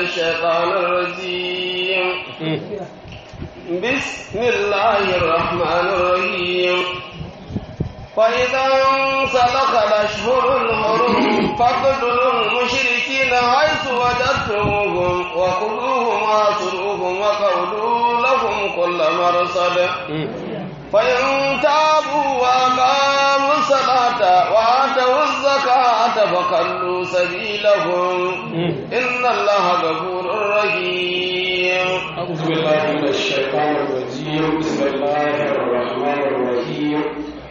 الشيطان الرجيم بسم الله الرحمن الرحيم فإذا انسلخ الأشهر الحرم فاقتلوا المشركين حيث وجدتموهم وخذوهم واصروهم وقولوا لهم كل مرصد فإن تابوا وأقاموا الصلاة وآتوا الزكاة فخلوا سبيلهم إن الله غفور رحيم أعوذ بالله من الشيطان الرجيم بسم الله الرحمن الرحيم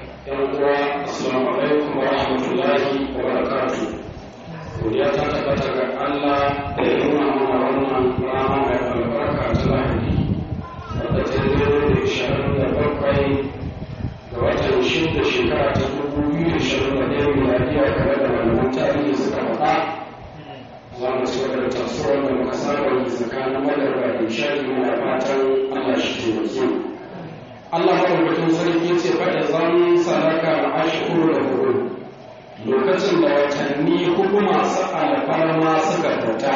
يوم السلام عليكم ورحمة الله وبركاته godiya ta tabbata ga Allah da ya nuna mana wannan rana mai albarka ta lahadi wadda ta yi da ishirin da bakwai ga watan shida shekara ta dubu biyu da ishirin da ɗaya miladiya tare da malaman tarihi suka faɗa za mu ci gaba da tafsirar da muka saba yi tsakanin madarba da ishari muna fatan Allah shi taimake mu Allah madaukakin sarki ce faɗa zan sadaka ashkuru da huru lokacin da watanni hudu masu alfarma suka fita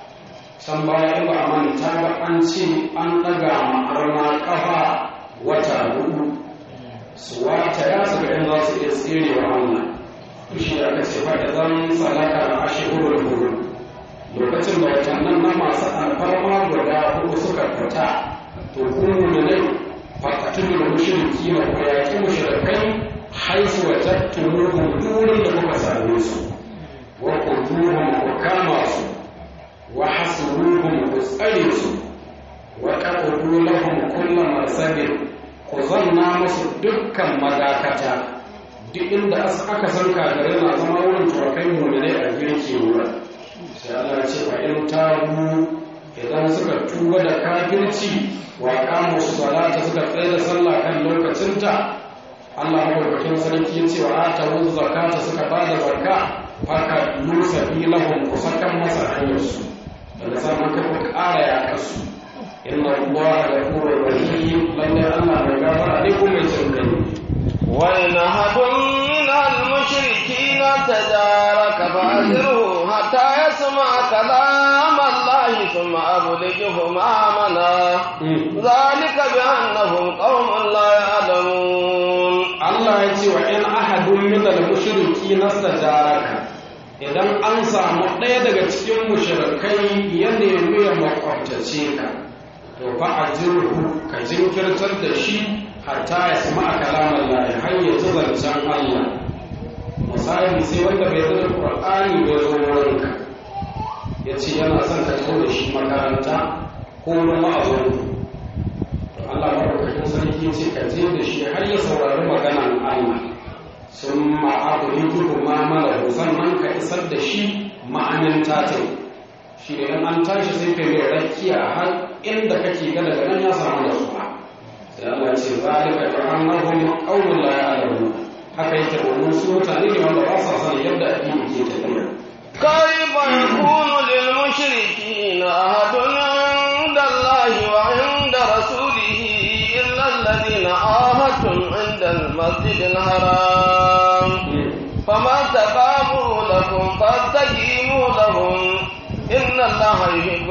can baya in ba a manta ba an ce an ɗaga ma'arna ƙafa wata hudu su wata ya su ga za su iya tserewa Allah shi da aka ce faɗa zan sadaka ashkuru da huru lokacin da watannan na masu alfarma guda hudu suka fita to kuma ne fakatun da mushriki na ku yaƙi mushrikai haisu wa tattumuhum durin da kuka same su wa kuduhum ku kama su wa hasuruhum ku tsare su wa qaqudu lahum kullu marsabin ku zanna musu dukkan madakata duk inda aka san kagare na zama wurin turakai mu'minai a girke wurin sai Allah ce fa in tabu idan suka tuba da kafirci wa qamu salata suka tsaya da sallah kan lokacinta Allah madaukakin sarki ya ce wa atawu zakata suka bada zakka faka nusa lahum ku sakan masa hanyar su daga zaman ka ku ƙara ya kasu inna Allah ghafurur rahim lalle Allah mai gafara ne kuma mai jin kai وإن أحد من المشركين تجارك فأجره حتى يسمع كلام الله ثم أبلغه مأمنا ذلك بأنهم قوم لا يعلمون Allah ya ce wa in ahadun min al-mushriki nastajaraka idan an samu ɗaya daga cikin mushrikai ya nemi ya makwabtace ka to fa ajirhu ka jinkirtar da shi hatta ya sama a kalaman lahi har ya ji zancen Allah misali sai wanda bai zama Qur'ani bai zo wurinka ya ce yana son ka zo da shi makaranta ko wani ma'azon Allah maɗaukakin sarki ce ka je da shi har ya saurari maganan Allah sun ma'abu hikiru ma malahu sannan ka isar da shi ma'anin tatai shi ne an tashi sai ka yi rakiya har inda kake ga daga nan ya samu da suwa sai Allah ce zalika bi annahum qawlun la ya'lamun haka yake domin su mutane ne wanda ba sa sanin yadda addini ke tafiya كيف يكون للمشركين أحد عند الله وعند رسوله إلا الذين عاهدتم عند المسجد الحرام فما تقاموا لكم فاستقيموا لهم إن الله يحب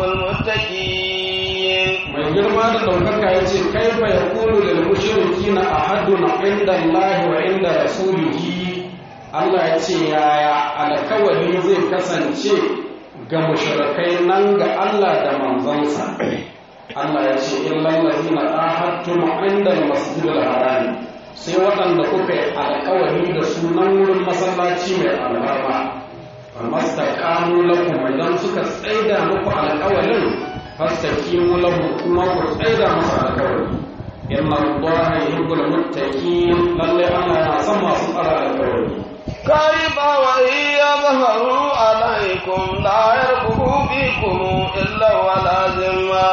المتقين mai girma da ɗaukaka ya ce kai fa ya kulu lil mushriki na ahadun inda Allah wa inda rasulihi Allah ya ce yaya alkawari zai kasance ga mushrikai nan ga Allah da manzansa Allah ya ce illal ladina ahadtum inda al-masjidil haram sai waɗanda kuka yi alkawari da sunan wurin masallaci mai albarma famastaqamu lakum idan suka tsaida muku alkawarin fastaqimu lahu kuma ku tsaida masa alkawari inna allaha yuhibbul muttaqin lalle Allah yana son masu tsara alkawari كيف وإن يظهروا عليكم لا يرقبوا فيكم إلا ولا ذمة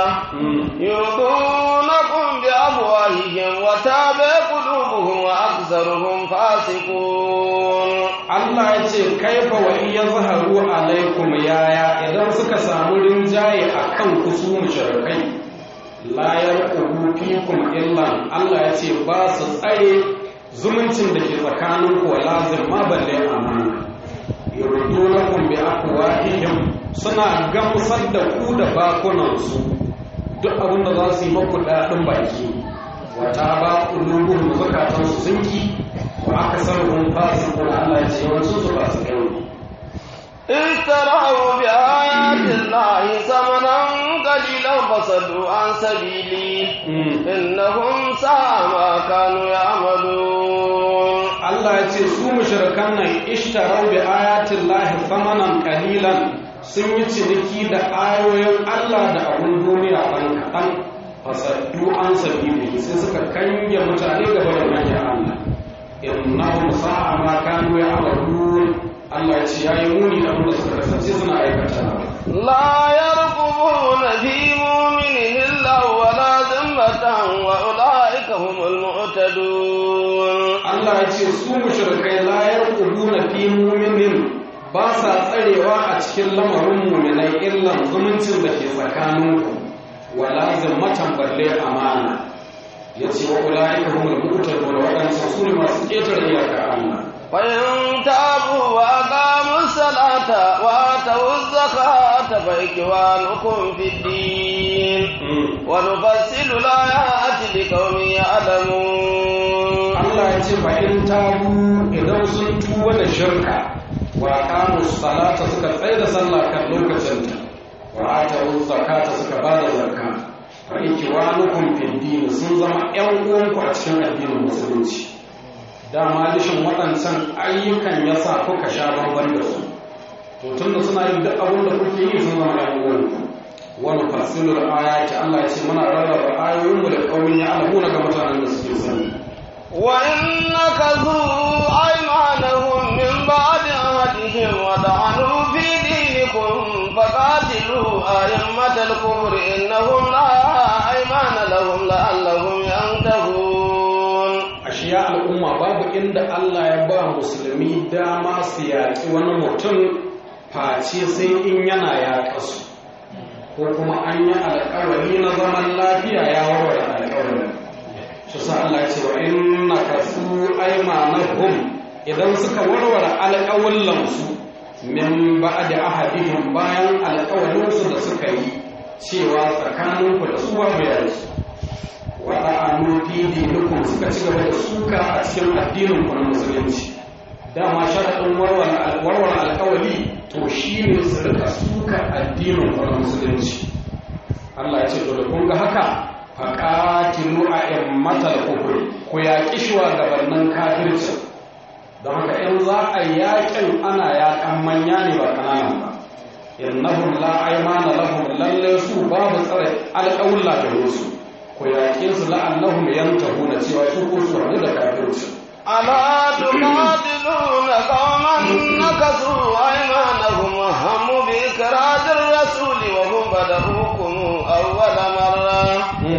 يرضونكم بأفواههم وتابع قلوبهم وأكثرهم فاسقون Allah ya ce kaifa wa iya zaharu alaikum yaya idan suka samu rinjaye a kan ku su mushrikai la yarqubu fikum illa Allah ya ce ba su tsare zumuncin da ke tsakanin ku wa lazim ma balle amana yurdunakum bi afwahihim suna gamsar da ku da bakunansu duk abin da za su yi maku daɗin baki wata ba ƙulubuhun zukatansu sun ki wa aka sarrafin fasu kuna Allah ya ce yawancin su ba su kai اشتروا بآيات الله ثمنا قليلا فصدوا عن سبيلي إنهم ساء ما كانوا يعملون Allah ya ce su mushrikan nan ishtarau bi ayatin lahi thamanan qalilan sun yi ciniki da ayoyin Allah da abun duniya ɗan kaɗan fasaddu an sabili sai suka kange mutane gaba da manyan Allah innahum sa'a ma kanu ya'malun Allah ya ce yayi muni da abin da suka kasance suna aikata لا يرقبون في مؤمن إلا ولا ذمة وأولئك هم المعتدون Allah ya ce su mushrikai la yarqubuna fi mu'minin ba sa tsarewa a cikin lamarin mu'minai illan zumuncin da ke tsakaninku wala zimmatan balle amana yace wa ulaika humul mu'tadun wadansu su ne masu ketare iyaka Allah فإن تابوا وأقاموا الصلاة وآتوا الزكاة فإخوانكم في الدين ونفصل الآيات لقوم يعلمون Allah ya ce fa in tabu idan sun tuba da shirka wa aqamu salata suka tsaya da sallah kan lokacinta wa atu zakata suka ba da zakka fa ikiwanukum fid din sun zama ƴan uwanku a cikin addinin musulunci dama dishin waɗancan ayyukan yasa kuka sha bamban da su to tunda suna yin duk abin da kuke yi sun zama ƴan uwanku wani fasilul ayati Allah ya ce muna rarraba ayoyinmu da kaumin ya alamuna ga mutanen da suke sani وإن نكثوا أيمانهم من بعد عهدهم وطعنوا في دينكم فقاتلوا أئمة الكفر إنهم لا أيمان لهم لعلهم ينتهون ashiya al'umma babu inda Allah ya ba musulmi dama su yaƙi wani mutum face sai in yana yaƙa su ko kuma an yi alƙawari na zaman lafiya ya warware alƙawarin shi sa Allah ya ce wa inna kasu aymanahum idan suka warware alƙawallan su min ba'd ahadihim bayan alƙawarin su da suka yi cewa tsakaninku da su babu yanzu wata anu fi dinikum suka ci gaba da suka a cikin addinin ku na musulunci dama sharaɗin warware alƙawari to shi ne su rika suka addinin ku na musulunci Allah ya ce to da kun ga haka faƙatilu a immatal kufur ku yaƙi shugabannin kafirci don haka in za a yaƙin ana yaƙan manya ne ba ƙananan ba innahum la aymana lahum lalle su babu tsare alƙawulla da su ku yaƙe su la'annahum yantahuna cewa su ko su rabu da kafirci ألا تقاتلون قوما نكثوا أيمانهم وهموا بإكراج الرسول وهم بدؤوكم أول مرة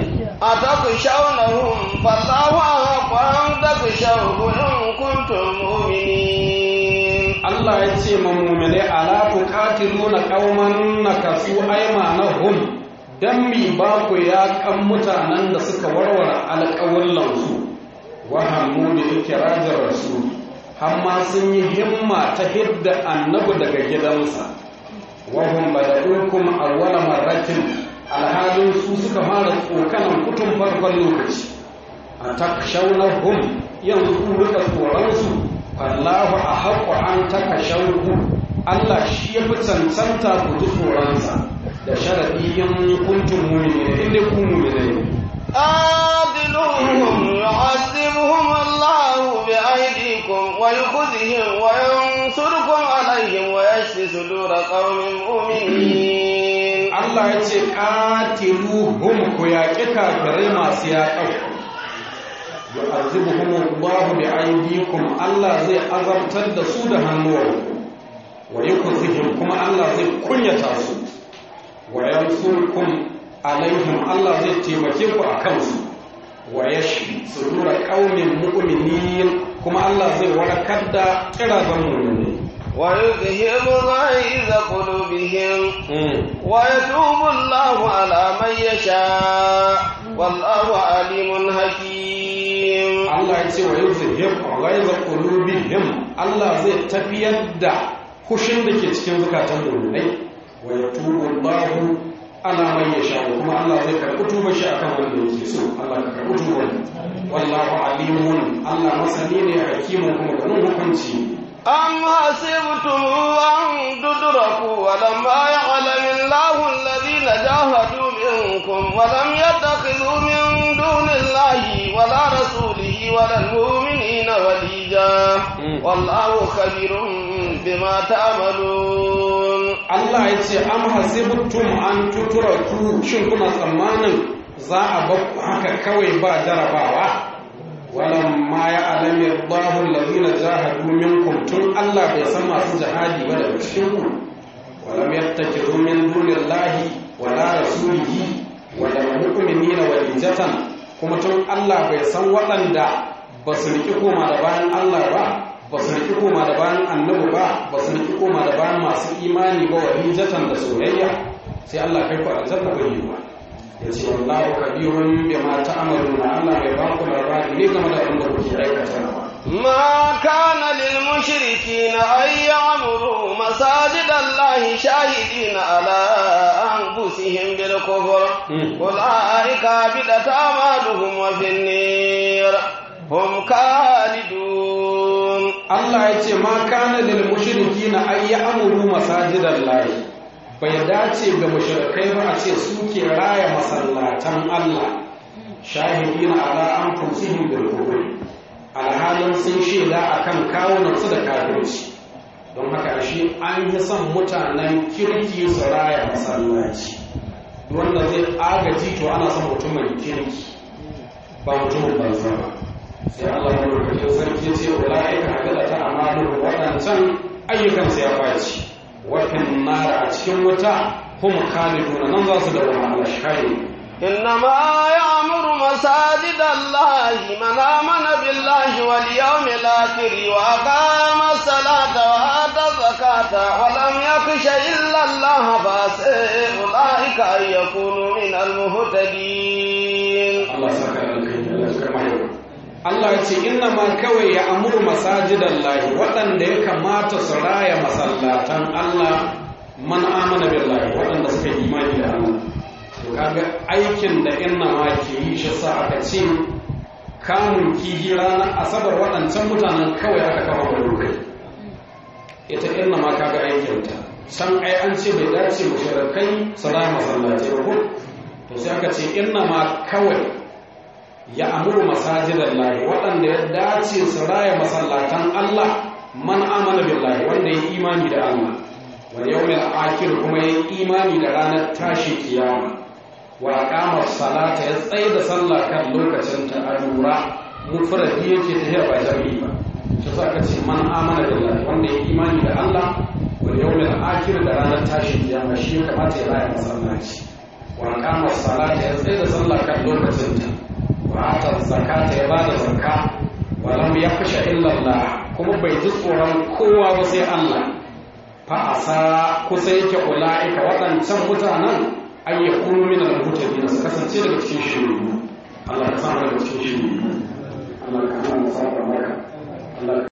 أتخشونهم فالله أحق أن تخشوه إن كنتم مؤمنين Allah ya ce ma mu'mine ala tuqatiluna qauman nakasu aymanahum dan mi ba ku ya kan mutanen da suka warware alƙawallan su wa hammu bi ikrajir rasul hamma sun yi himma ta hidda annabi daga gidansa wa hum bada'ukum awwala marratin alhalin su suka fara tsokanan kutun farkon lokaci a takshaunahum yanzu ku rika tsoronsu Allahu a haƙo an taka shauku Allah shi ya fi cancanta ku ji tsoronsa da sharaɗi yin kuntun mumini ne inda ku mumini ne. قاتلوهم يعذبهم الله بأيديكم ويخذهم وينصركم عليهم ويشفي صدور قوم مؤمنين Allah ya ce ƙatiluhum ku yaƙi kafirai masu yaƙa yu'azibuhum Allahu bi aydikum Allah zai azabtar da su da hannuwanku wa yukhzihim kuma Allah zai kunyata su wa yansurkum alaihim Allah zai taimake ku a kansu wa yashfi sudura qaumin mu'minin kuma Allah zai warakar da kirazan mu'mini ويذهب غيظ قلوبهم ويتوب الله على من يشاء والله عليم حكيم Allah ya ce wa yuzhib ghaiza qulubihim Allah zai tafiyar da kushin da ke cikin zukatan mu'minai wa yatubu Allahu ala man yasha kuma Allah zai karɓi tuba shi akan wanda yake so Allah ka karɓi tuba wallahu alimun Allah masani ne hakimun kuma ganin hukunci أم حسبتم أن تدركوا ولما يعلم الله الذين جاهدوا منكم ولم يتخذوا من دون الله ولا رسوله ولا المؤمنين وليجا والله خبير بما تعملون Allah ya ce am hasibtum an tutraku shin kuna tsammanin za a bar haka kawai ba jarabawa walamma ya alami Allahu allazina jahadu minkum tun Allah bai san masu jihadi ba daga cikin ku walam yattakizu min dunillahi wala rasulihi wala mu'minina walijatan kuma tun Allah bai san waɗanda ba su riki koma da bayan Allah ba ba su riki koma da bayan annabi ba ba su riki koma da bayan masu imani ba walijatan da soyayya sai Allah kai ku aljanna bai yi ba ya ce wallahu kabirun bima ta'maluna Allah bai ba ku labari ne game da abin da kuke aikatawa ما كان للمشركين أن يعمروا مساجد الله شاهدين على أنفسهم بالكفر أولئك بدت أعمالهم وفي النير هم خالدون Allah ya ce ma kana lil mushrikina ay ya'muru masajidallahi bai dace ga mushrikai ba a ce suke raya masallatan Allah shahidina ala anfusihim bil kufr alhalin sun shaida akan kawunan su da kafirci don haka shi an yi son mutanen kirki su raya masallaci wanda zai agaji to ana son mutumin kirki ba mutumin banza ba sai Allah ya rubuta sarki ce ulaika hakala ta amalu wadancan ayyukan sai ya baci wa fin nar a cikin wuta hum khalidun nan za su dawo Allah shayi إنما يعمر مساجد الله من آمن بالله واليوم الآخر وأقام الصلاة وآتى الزكاة ولم يخش إلا الله فاسئ أولئك أن يكونوا من المهتدين Allah saka alkai Allah saka mai Allah ya ce inna ma kawai ya amuru masajidan lahi waɗanda ya kamata su raya masallatan Allah man amana billahi waɗanda suka yi imani da Allah to kaga aikin da inna ma ke yi shi sa aka ce kamun kihi ranar asabar waɗancan mutanen kawai aka kawo da dokai ita inna ma kaga aikinta can ai an ce bai dace mushrikai su raya masallatai ba ko to sai aka ce inna ma kawai ya amuru masajidan lahi waɗanda ya dace su raya masallatan Allah man amana billahi wanda ya imani da Allah wa yawmil akhir kuma ya imani da ranar tashi kiyama wa aqama salata ya tsaye da sallah kan lokacin ta alura mufradi yake ta ba jami'i ba shi sa ka ce man amana billahi wanda ya imani da Allah wa yawmil akhir da ranar tashi kiyama shi ya kamata ya raya masallaci wa aqama salata ya tsaye da sallah kan lokacin ta wata zakata ya bada zakka walam ya kusha illallah kuma bai ji tsoron kowa ba sai Allah fa asa kusa yake ula'ika waɗancan mutanen an yi kunu min al-mutaqin su kasance daga cikin shiru Allah ka samu daga cikin shiru Allah ka samu maka Allah